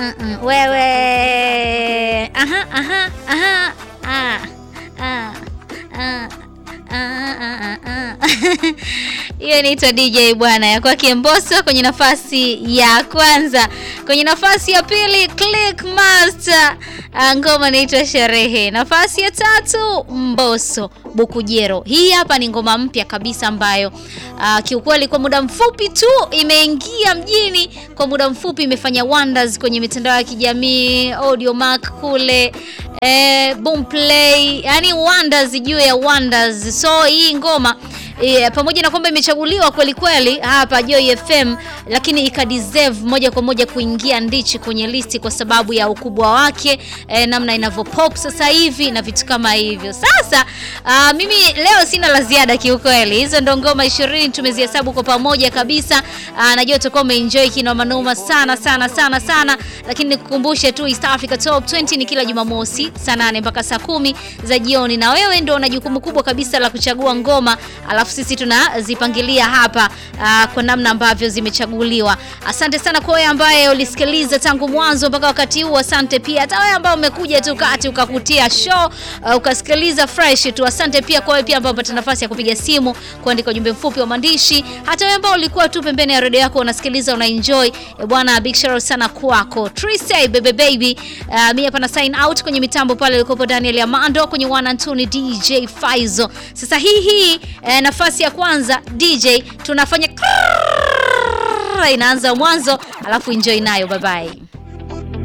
Mm-mm. Wewe. Aha, aha, aha. Ah. Ah. Ah. Ah, ah, ah. Hiyo inaitwa DJ bwana ya kwake Mbosso kwenye nafasi ya kwanza. Kwenye nafasi ya pili Click Master, ah, ngoma inaitwa Sherehe. Nafasi ya tatu Mbosso Bukujero. Hii hapa ni ngoma mpya kabisa ambayo ah, kiukweli kwa muda mfupi tu imeingia mjini, kwa muda mfupi imefanya wonders kwenye mitandao ya kijamii, Audiomack kule eh, Boomplay, yani wonders juu ya wonders. So hii ngoma Yeah, pamoja na kwamba imechaguliwa kweli kweli hapa Joy FM, lakini ikadeserve moja kwa moja kuingia ndichi kwenye listi kwa sababu ya ukubwa wake eh, namna inavyo pop sasa hivi na vitu kama hivyo. Sasa ah, mimi leo sina la ziada kiukweli. Hizo ndo ngoma 20 tumezihesabu kwa pamoja kabisa. Ah, najua utakuwa umeenjoy kinoma noma sana sana sana sana, lakini nikukumbushe tu East Africa Top 20 ni kila Jumamosi saa 8 mpaka saa kumi za jioni, na wewe ndio una jukumu kubwa kabisa la kuchagua ngoma alafu sisi tunazipangilia hapa aa, kwa namna ambavyo zimechaguliwa. Asante sana kwa wewe ambaye ulisikiliza tangu mwanzo mpaka wakati huu. Asante pia hata wewe ambaye umekuja tu kati ukakutia show uh, ukasikiliza fresh tu. Asante pia kwa wewe pia ambaye umepata nafasi ya kupiga simu, kuandika ujumbe mfupi wa maandishi. Hata wewe ambao ulikuwa tu pembeni ya redio yako unasikiliza una enjoy. E bwana, big shout out sana kwako. Trisay baby baby. Uh, mimi hapa na sign out kwenye mitambo pale ulikopo Daniel Amando kwenye one and two ni DJ Faizo. Sasa hii hii eh, nafasi ya kwanza DJ tunafanya inaanza mwanzo, alafu enjoy nayo. Bye bye.